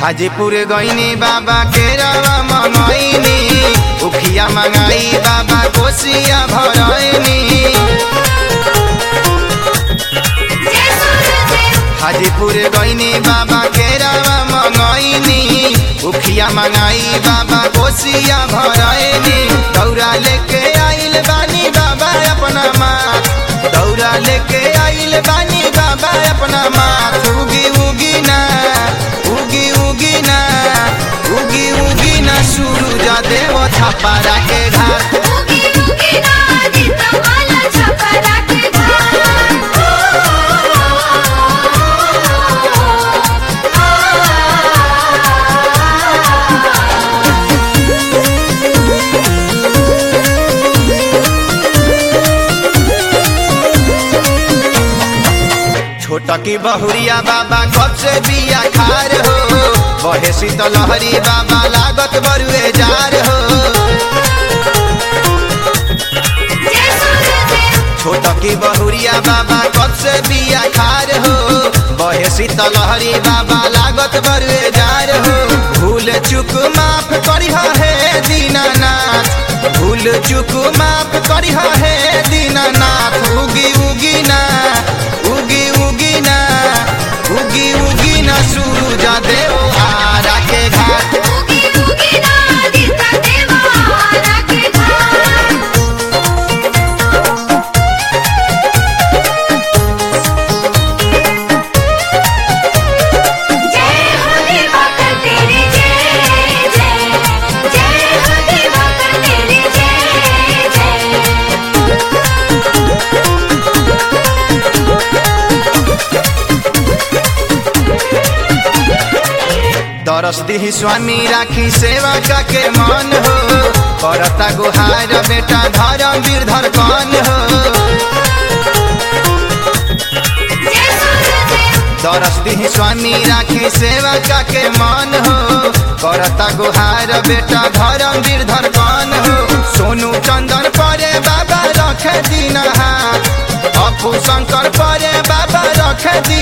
हाजीपुर गईनी बाबा के रवा मंगईनी उखिया मंगाई बाबा कोसिया भरईनी हाजीपुर गईनी बाबा के रवा मंगईनी उखिया मंगाई बाबा कोसिया भरईनी दौरा लेके आइल बानी बाबा अपना माँ दौरा लेके आइल बानी बाबा अपना माँ उगी उगी ना उगी उगी ना उगी उगी ना सूरज देव छपारा के घाट उगी उगी ना दितवाला छपरा के छोटकी बहुरिया बाबा कब से बिया खार हो बहे शीतलहरी बाबा लागत बरुए जार हो जय सूरज छोटकी बहुरिया बाबा कब से बिया खार हो बहे शीतलहरी बाबा लागत बरुए जार हो भूल चुक माफ करी है दीनानाथ भूल चुक माफ करी है दीनानाथ उगी उगी ना उगी उगी ना उगी उगी ना सूरज देव आरा के घाट उगी उगी ना दिता देवारा के घाट जय हो देवकर तेरे जय जय जय हो देवकर तेरे जय जय दरस दिही स्वामी राखी सेवा का के मन हो करता गुहार बेटा धर्म वीर धड़कन हो जय सूरज दरस दिही स्वामी राखी सेवा का के मन हो करता गुहार बेटा धर्म वीर धड़कन हो सोनू चंदन परे बाबा रखे दिन हाथ अपू शंकर परे बाबा रखे दिन